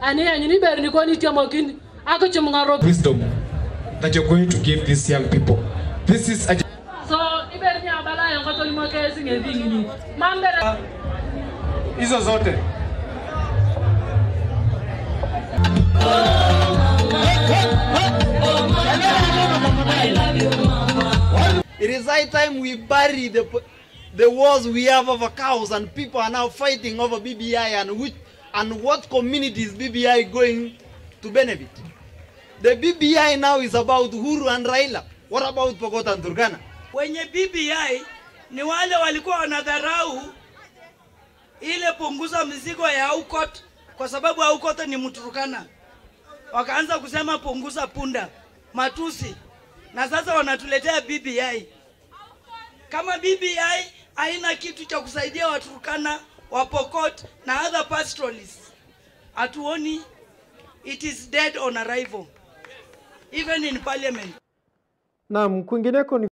ani anyini ber ni koni tiamo kin ako chum ngaro wisdom that you're going to give these young people. This is a so iber ni abala yo ko tolimo ke singe dingini mambere hizo zote It is high time we bury the the wars we have over cows and people are now fighting over BBI and which and what communities BBI going to benefit. The BBI now is about Uhuru and Raila. What about Pokot and Turkana? wenye BBI ni wale walikuwa wanadharau ile punguza mizigo ya Aukot kwa sababu Aukot ni Mturukana, wakaanza kusema punguza punda, matusi, na sasa wanatuletea BBI. Kama BBI haina kitu cha kusaidia Waturukana, Wapokot na other pastoralists, hatuoni, it is dead on arrival even in parliament. Naam, kwingineko ni